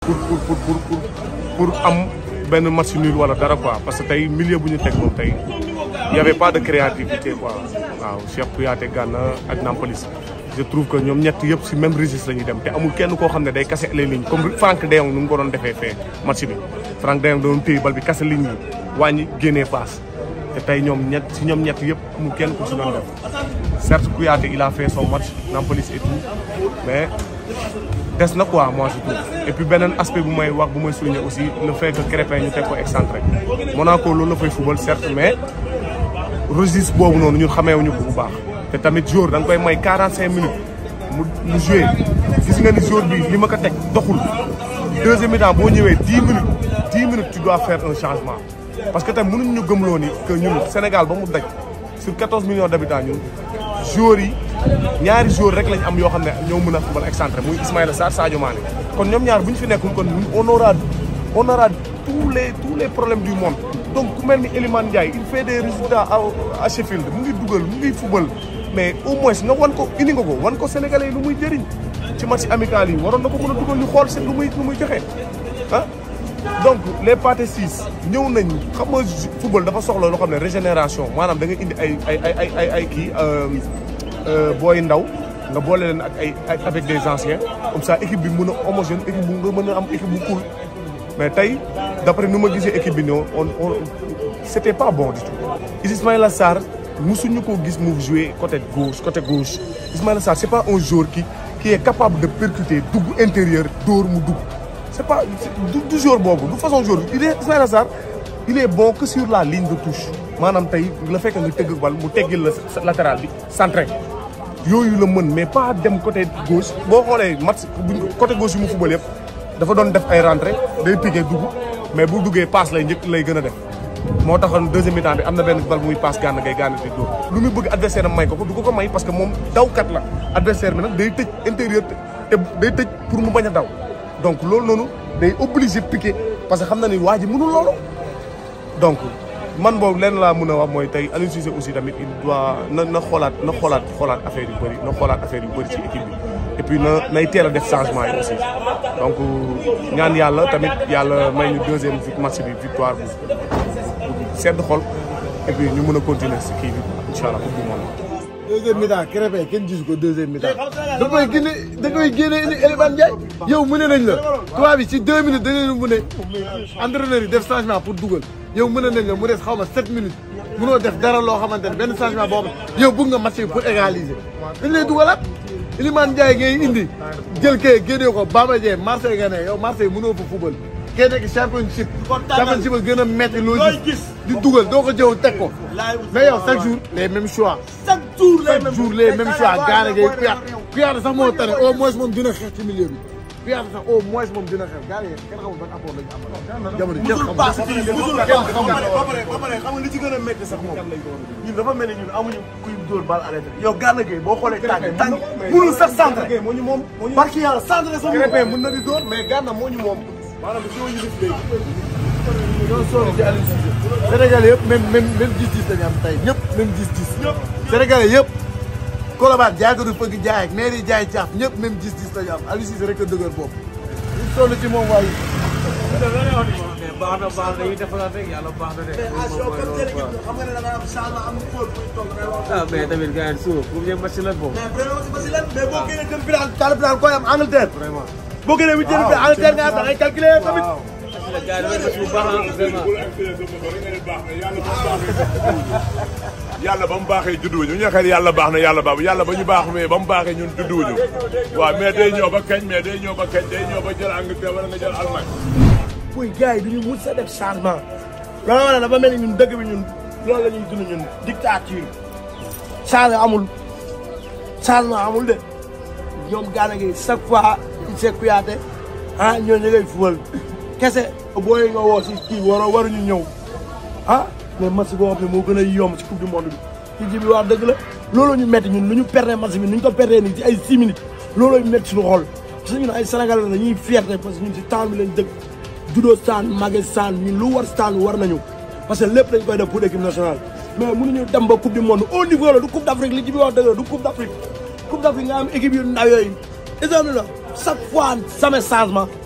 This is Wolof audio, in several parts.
pour pour pour pour pour pour am benn match nul wala dara quoi parce que tey milieu bu ñu teg moom tey y avait pas de créativité quoi waaw Cheikh Kouyaté Gana ak Nampalys je trouve que ñoom ñett yëpp si même registre la ñuy dem te amul kenn koo xam ne day kase les lignes comme Franck De Jong nu mu ko doon defee fee match bi Franck De Jong doon téye bal bi kase ligne yi wàññi génnee passe te tey ñoom ñett si ñoom ñett yëpp amul kenn ku si doon def certes Kouyaté il a fait son match Nampalys et tout mais des na quoi moi je trouve et puis beneen aspect bu may wax bu may souligner aussi le fait que Crépin ñu teg ko excentré Monaco loolu la fay football certes mais registre boobu noonu ñun xameewuñu ko bu baax te tamit jour da nga koy may 45 minutes mu mu joué gis nga ni jour bi li ma ko teg doxul deuxième mi-temps boo ñëwee 10 minutes 10 minutes tu dois faire un changement parce que tamit mënuñ ñu gëmloo ni que ñun Sénégal ba mu daj sur 14 millions d'habitants ñun joueurs yi ñaari joueurs rek lañ am yoo xam ne ñoo mën a football excentré muy Ismaïla Sarr Sadio Mané kon ñoom ñaar bu ñu fi nekkul kon on aura on aura tous les tous les problèmes du monde donc ku mel ni Elimane Ndiaye il fait des résultats à Sheffield mu ngi dugal mu ngi football mais au moins nga wan ko indi nga ko wan ko sénégalais yi lu muy jëriñ ci match amical yi waroon na ko mën a dugal ñu xool seen lu muy lu muy joxe ah donc les pâtés six ñëw nañ xam nga football dafa soxla loo xam ne régénération maanaam da nga indi ay ay ay ay ay ay kii booy ndaw nga boole leen ak ay avec des anciens comme ça équipe bi mën a homogène équipe bu nga mën a am équipe bu cool mais tey d'après nu ma gisee équipe bi ñoo on on c'était pas bon du tout Ismaïla Sarr musuñu ko gis mu jouer côté gauche côté gauche Ismaïla Sarr c'est pas un joueur qui qui est capable de percuter dugg intérieur dóor mu dugg c'est pas du du joueur boobu du façon joueur il est Ismaïla Sarr il est bon que sur la ligne de touche maanaam tey la fekk nga tëgg bal mu teggil la latéral bi centré yooyu la mën mais pas dem côté gauche boo xoolee match buñ côté gauche yi mu football yëpp dafa doon def ay rentrée day piqué dugg mais bu duggee passe lay njëkk lay gën a def moo taxoon deuxième mi-temps bi am na benn bal muy passe gànn ngay gànn di dóor lu muy bëgg adversaire am may ko ko du ko ko may parce que moom dawkat la adversaire bi nag day tëj intérieur te day tëj pour mu bañ a daw donc loolu noonu day obligé piqué parce que xam na ni waa ji mënul loolu donc man boobu lenn laa mën a wax mooy tey Aliou Cissé aussi tamit il doit na na xoolaat na xoolaat xoolaat affaire yu bëri na xoolaat affaire yu bëri ci équipe bi et puis na nay teel a def changement yi aussi donc ñaan yàlla tamit yàlla may ñu deuxième match bi victoire bu sedd xol et puis ñu mën a continuer si kii bi incha allah coupe du monde deuxième mi-temps Krépin kenn gisu ko deuxième mi-temps da koy génne da koy génne indi Elimane Ndiaye yow mu ne nañ la tubaab bi ci deux minutes da leen mu ne entraîneur yi def changement pour dugal yow mën nañ la mu des xaw ma sept minutes mënoo def dara loo xamante ne benn changement boobu yow bëgg nga match bi pour égaliser dañ lay dugalaat Elimane Ndiaye ngay indi jël kee génnee ko Bamba Dieng Marseille nga ne yow Marseille mënoo fa football kee nekk championship championship a gën a metti loo gis di dugal doo ko jëw teg ko mais yow chaque jour les mêmes choix chaque jour les chaque jour les mêmes choix gaana ngay Kouyaté Kouyaté sax moo tane au moins moom dina xeex ci milieu bi Kouyaté sax au moins moom dina xeex gaana yi kenn xamul ban apport la ñu am jamono kenn xamul kenn xamul ba pare ba pare xam nga li ci gën a métti sax moom ñun dafa mel ni ñun amuñu kuy dóor bal arrêté yow Gana Gueye boo xoolee tànk tànk mënul sax centre moo ñu moom moo ñu barki yàlla centre sa Krépin mën na di dóor mais Gana moo ñu moom maanaam si ñu def léegi ñoo sonn ci Aliou Cissé Sénégalais yëpp même même même gis-gis dañu am tey ñëpp même gis-gis Sénégalais yëpp Colobane jaay ko du fëgg jaay ak maire yi jaay caaf ñëpp même gis-gis dañu am Aliou Cissé rek a dëgër boobu ñu sonn ci moom waaye baax na baax na yi defaraat rek yàlla baax na de. xam nga ne da nga am changement am fóot buy toog da ngay wax ah mais tamit gars yi suuf pour ñu match la boobu. mais vraiment si si lan mais boo génnee dem final quart de finale koy am Angleterre vraiment. boo génnee huitième bi Angleterre nga am da ngay calculer tamit parce que gars yi dafay match bu baax ah vraiment. yàlla ba mu baaxee judduwuñu ñu xel yàlla baax na yàlla baax yàlla ba ñu baax mais ba mu baaxee ñun judduwuñu waaw mais day ñëw ba kañ mais day ñëw ba kañ day ñëw ba jël Angleterre wala nga jël Allemagne. puy gars yi duñu mun sa def changement loolu wane dafa mel ni ñun dëgg bi ñun loolu la ñuy dund ñun dictature changement amul changement amul de ñoom Gana Gueye chaque fois Cheikh Kouyaté ah ñoo ñu ngay fubal kese booy nga woo si kii waroo waruñu ñëw ah mais match boo xam ne moo gën a yomb ci coupe du monde bi ci ji bi wax dëgg la loolu ñu metti ñun lu ñu perdre match bi nu ñu ko perdre nii ci ay six minutes looloo ñu metti suñu xol parce que ñun ay Sénégalais la ñuy fierté parce que ñun si temps bi lañ dëkk judo saan mage saan ñun lu war staan war nañu parce que lépp dañ koy def pour équipe nationale mais mënuñu dem ba coupe du monde au niveau la du coupe d' afrique li ci bi wax dëgg la du coupe d' afrique coupe d' afrique nga am équipe yu ndaw yooyu exemple la chaque fois sama changement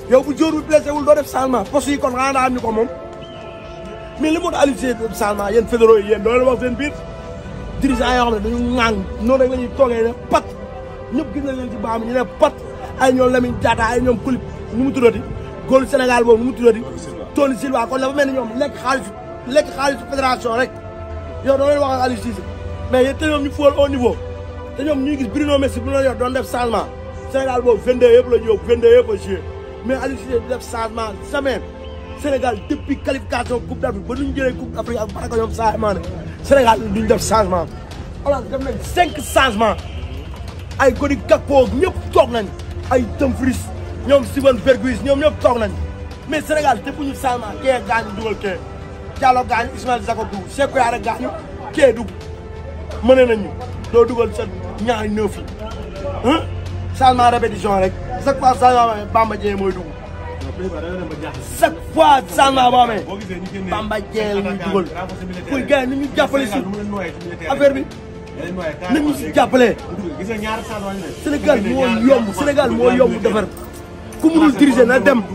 yow bu jour bi blessé wul doo def changement poste yi kon xanaa daa am ñu ko moom mais li moo tax Aliou Cissé def changement yéen fédéraux yi yéen doo leen wax seen biir dirigeant yoo xam ne dañu ŋàng noonu rek la ñuy toogee ne pat ñëpp gis nañ leen ci baam ñu ne pat ay ñoom Lamine Diatta ay ñoom Kulip ñu mu tuddati góolu Sénégal boobu nu mu tuddati Tony Silva kon dafa mel ni ñoom lekk xaalisu lekk xaalisu fédération rek yow doo leen wax ak Aliou Cissé mais yéen te ñoom ñu fool au niveau te ñoom ñuy gis Bruno Messi bu ñu yor doon def changement Sénégal boobu 22 yëpp la ñu yóbbu 22 yëpp a joué mais Aliou Cissé di def changement semaine Sénégal depuis qualification coupe d'Afrique ba nu ñu jëlee coupe d'Afrique ak baraka ñoom Sadio Mané Sénégal duñ def changement alors def nañ cinq changements ay Cody Gakpo ñëpp toog nañ ay Dumfries ñoom Steven Bergwijn ñoom ñëpp toog nañ mais Sénégal te bu ñu changement kee gaañu dugal kee Diallo gaañu Ismaël Jakobs dugg Cheikh Kouyaté gaañu kee dugg mëne nañu doo dugal sa ñaari neuf yi ah changement répétition rek chaque fois changement boo Bamba Dieng mooy dugg chaque fois changement boo amee Bamba Dieng la ñuy dugal pour gars yi ni ñu jàppale si affaire bi nañ ñu si jàppale Sénégal moo yomb Sénégal moo yomb defar ku munul diriger na dem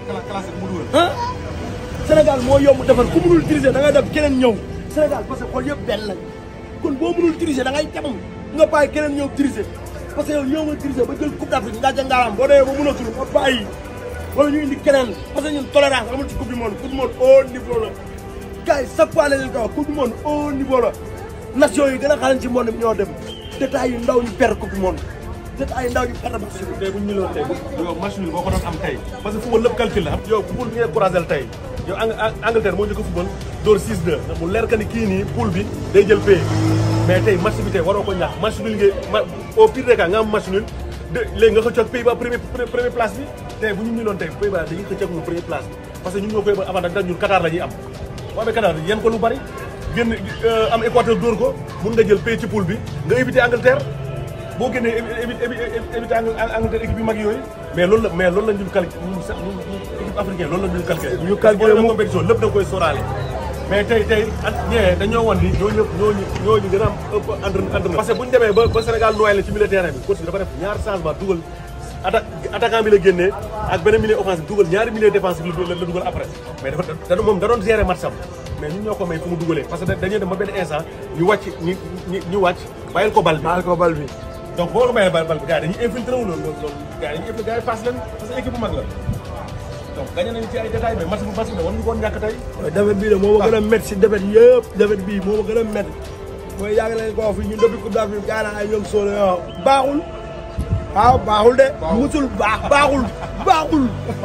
ah Sénégal moo yomb defar ku munul diriger da ngay dem keneen ñëw Sénégal parce que xool yëpp benn lañ kon boo munul diriger da ngay dem nga bàyyi keneen ñëw diriger parce que yow ñëw nga diriger ba jël coupe d'Afrique nga jàngaaram boo demee ba mënatul nga bàyyi wala ñu indi keneen parce que ñun tolérance amul ci coupe du monde coupe du monde haut niveau la gars yi chaque fois la leen ko wax coupe du monde haut niveau la nation yi gën a xarañ ci monde bi ñoo dem détails yu ndaw ñu perdre coupe du monde détails yu ndaw ñu perdre match bi tey bu ñu ñëwoon tey yow match nul boo ko doon am tey parce que football lépp calcul la yow poule bi ngay croisel tey yow Angleterre moo njëkk a football door 6-2 mu leer ka ni kii nii poule bi day jël pay mais tey match bi tey waroo ko ñàkk match nul ngay ma au pire des cas nga am match nul de léegi nga xëccoog Pays-Bas premier premier place bi tey bu ñu ñuloon tey Pays-Bas dañuy xëccoog ñu premier place bi parce que ñun ñoo koy ba avantage ndax ñun Qatar la ñuy am boo amee Qatar yéen ko lu bari génn am Équateur dóor ko mun nga jël pays ci poule bi nga éviter Angleterre boo génnee éviter éviter Angleterre équipe yu mag yooyu mais loolu la mais loolu la ñun calculé ñun sax ñun équipe africaine loolu la ñun calculé. ñu calculé mu compétition lépp da nga koy sóoraale. mais tey tey at ñee dañoo wan ni ñooñu ñooñu ñooñu gën a am ëpp entraînement. parce que bu ñu demee ba ba Sénégal noyyi la ci milieu terrain bi coach bi dafa def ñaari changement dugal atta attaquant bi la génnee ak beneen milieu offensif dugal ñaari milieu défensif la la dugal après mais dafa da moom da doon gérer match am mais ñun ñoo ko may fu mu dugalee parce que dañuy dem ba benn instant ñu wàcc ñu ñu ñu wàcc bàyyil ko bal bi. baal ko bal bi donc boo ko bàyyee bal bal bi gars yi dañuy infiltré wu loolu loolu gars yi dañuy infiltré gars yi face leen parce que équipe bu mag la donc gagné nañu ci ay détails mais match bu match bi war ñu ko woon ñàkk tey. defet bii de moo ma gën a métti si defet yëpp defet bii moo ma gën a métti mooy yàgg nañ ko wax fii ñun depuis coupe d'Afrique gaa naa ay ñoom sóole yoo baaxul waaw baaxul de musul baax baaxul baaxul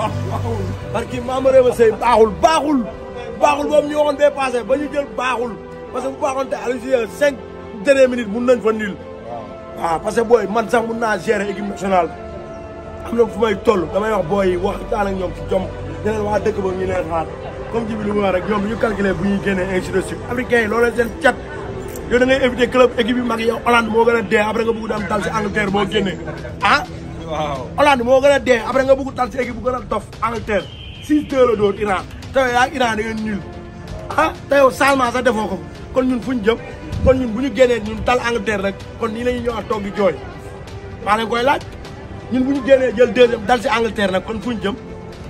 parce que Mame Réma Seye baaxul baaxul baaxul boobu ñu waxoon bee passé ba ñu jël baaxul parce que bu baaxoon te Aliou Cissé cinq dernières minutes mun nañ fa nul waaw parce que booy man sax mun naa gérer équipe nationale am na fu may toll damay wax booy yi waxtaan ak ñoom ci jom ñeneen waa dëkk ba ñu leen xaar comme ji bi li mu wax rek ñoom ñu calculé bu ñuy génnee ainsi de suite africains yi loolu seen cat yow da ngay éviter club équipe yu mag yi yow Hollande moo gën a dee après nga bëgg dem dal si Angleterre boo génnee ah waaw Hollande moo gën a dee après nga bëgg dal si équipe bu gën a dof Angleterre six deux la doon Iran te yow yaa Iran da ngeen nul ah te yow changement sax defoo ko kon ñun fu ñu jëm kon ñun bu ñu génnee ñun dal Angleterre rek kon nii la ñuy ñëwaat toog di jooy maa leen koy laaj ñun bu ñu génnee jël deuxième dal si Angleterre nag kon fu ñu jëm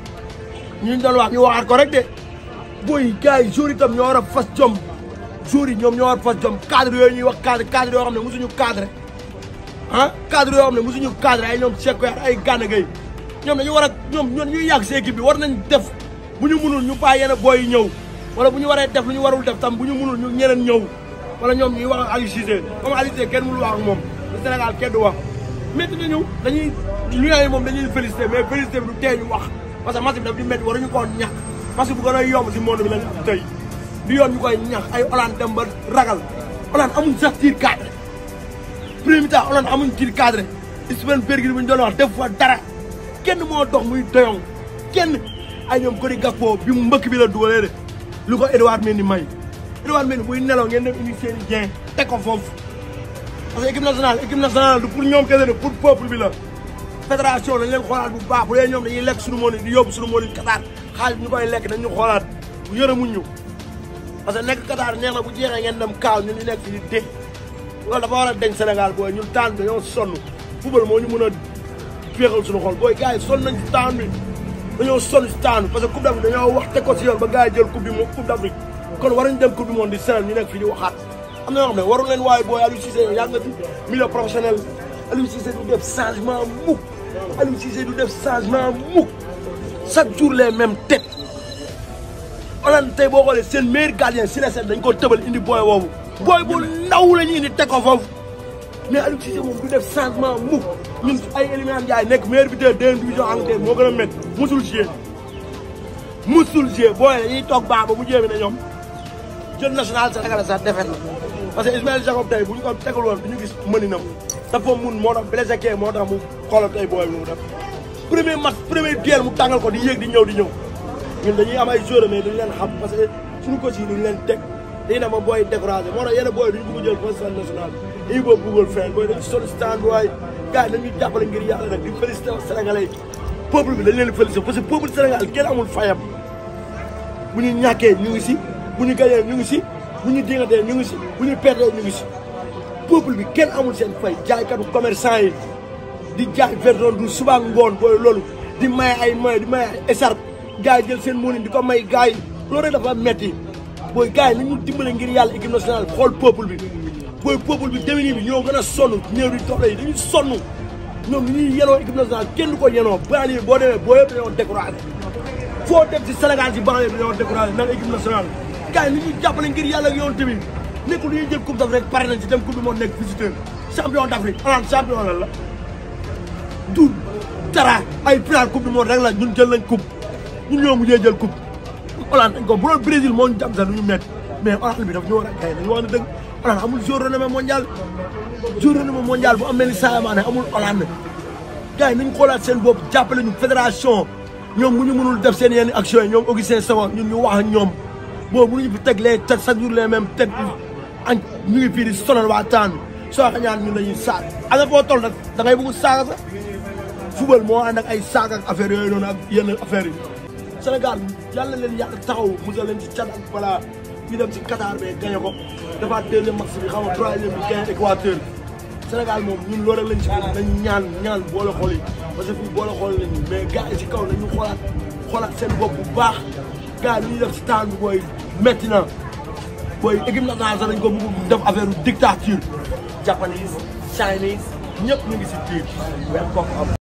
ñu doon wax ñu waxaat ko rek de booy gars yi jour itam ñoo war a fas jom jour yi ñoom ñoo war a fas jom cadre yooyu ñuy wax cadre cadre yoo xam ne mosuñu cadre ah cadre yoo xam ne mosuñu cadre ay ñoom Cheikh Kouyaté ay Gana Gueye ñoom dañu war a ñoom ñoom ñuy yàgg si équipe bi war nañ def bu ñu munul ñu bàyyi yenn booy yi ñëw wala bu ñu waree def lu ñu warul def tam bu ñu munul ñu ñeneen ñëw wala ñoom ñuy wax ak Aliou Cissé comme Aliou Cissé kenn mënul wax ak moom le Sénégal kenn du wax métti nañu dañuy lions yi moom dañuy félicité mais félicité bi du tee ñu wax parce que match bi daf di métti waruñu koo ñàkk parce que bu gën a yomb si monde bi lañ tey di yoon ñu koy ñax ay Hollande dem ba ragal Hollande amuñ sax tir cadré premier temps Hollande amuñ tir cadré Steven Bergwijn bu ñu doon wax def fa dara kenn moo dox muy doyong kenn ay ñoom Cody Gakpo bi mu mbëkk bi la dugalee de lu ko Edouard Mendy may Edouard Mendy buy nelaw ngeen dem indi seen i jeen teg ko foofu parce que équipe nationale équipe nationale du pour ñoom kese de pour peuple bi la fédération dañ leen xoolaat bu baax bu dee ñoom dañuy lekk suñu moon di yóbbu suñu moon Qatar xaalis ñu koy lekk dañu xoolaat bu yërëmuñ ñu parce que nekk Qatar neex na bu jeexee ngeen dem kaaw ñun ñu nekk fi di dé loolu dafa war a deñ Sénégal booy ñun taan bi dañoo sonn football moo ñu mën a féexal suñu xol booy gars yi sonn nañ ci taan bi dañoo sonn si taanu parce que coupe d'Afrique dañoo wax teg ko si yoon ba gars yi jël coupe bi moom coupe d'Afrique kon waruñu dem coupe du monde di senal ñu nekk fii di waxaat am na yoo xam ne waru leen waaye booy Aliou Cissé yaa nga fi milieu professionnel Aliou Cissé du def changement mukk Aliou Cissé du def changement mukk chaque jour les mêmes têtes Hollande tey boo xoolee seen meilleur gardien si la set dañ ko tëbal indi booy woowu booy bu ndaw la ñu indi teg ko foofu mais Aliou Cissé moom du def changement mukk ñun ay Elimane Ndiaye nekk meilleur buteur deuxième division Angleterre moo gën a métti musul jouer musul jouer booy dañuy toog baax ba mu jéemi ne ñoom jël national Sénégal sax defet na parce que Ismaël Jacob tey bu ñu ko tegul woon du ñu gis mëninam dafa mun moo tax blessé kee moo tax mu xoolal tey booy bi mu def premier match premier duel mu tàngal ko di yéeg di ñëw di ñëw ñun dañuy am ay joueurs mais duñu leen xam parce que suñu coach yi duñu leen teg dañuy dem ba booy découragé moo tax yenn booy duñu bëgg jël position nationale dañuy bëgg buggal fenn booy dañu soli stand waaye gars yi dañuy jàppale ngir yàlla nag di félicité sénégalais yi peuple bi dañ leen félicité parce que peuple Sénégal kenn amul fayam bu ñu ñàkkee ñu ngi si bu ñu gañee ñu ngi si bu ñu dingatee ñu ngi si bu ñu perdee ñu ngi si peuple bi kenn amul seen fay jaaykatu commerçant yi di jaay verdon du suba ngoon booy loolu di maye ay maye di maye ay écharpe gars yi jël seen mënin di ko may gars yi loolu rek dafa metti booy gars yi nañu dimbale ngir yàlla équipe nationale xool peuple bi booy peuple bi déwén bi ñoo gën a sonn néew di doole yi dañuy sonn ñoom li ñuy yenoo équipe nationale kenn du ko yenoo baa yi boo demee boo yëpp dañoo découragé foo dem si Sénégal si banlieue bi dañoo découragé nan équipe nationale gars yi ni ñuy jàppale ngir yàlla ak yoon tamit nekkul lu ñuy jël coupe d'Afrique pare nañ ci dem coupe du monde nekk visiteur champion d'Afrique Hollande champion lan la du dara ay final coupe du monde rek la ñun jël nañ coupe ñun ñoo mujjee jël coupe Hollande dañ ko bu doon Brésil moo ñu jàpp sax du ñu métti mais Hollande bi daf ñu war a gaye dañu wax ne dëgg Hollande amul joueur renommé mondial joueur renommé mondial bu am mel ni Sadio Mané amul Hollande gars yi nañ xoolaat seen bopp jàppale ñu fédération ñoom bu ñu mënul def seen yenn action yi ñoom Augustin Senghor ñun ñu wax ak ñoom boobu mënuñu fi teg les têtes chaque jour les mêmes têtes añ ñu ngi fii di sonal waa taan soo ko ñaan ñun dañuy saag a nga foo toll nag da ngay bëgg saaga sax football moo ànd ak ay saag ak affaire yooyu noonu ak yenn affaire yi Sénégal yàlla leen yàlla taxaw musal leen ci cat ak balaa ñu dem ci Qatar be gagné ko dafa deuxième match bi xam nga troisième bi gagné Équateur Sénégal moom ñun loolu rek lañ ci bëgg nañ ñaan ñaan boole xool yi parce que fii boole xool nañu mais gars yi ci kaw nañu xoolaat xoolaat seen bopp bu baax gars yi lu ñuy def ci taan bi booy métti na booy équipe nationale sax dañ ko bëgg def affaire dictature japanese chinese ñëpp ñu ngi si biir weer kooku am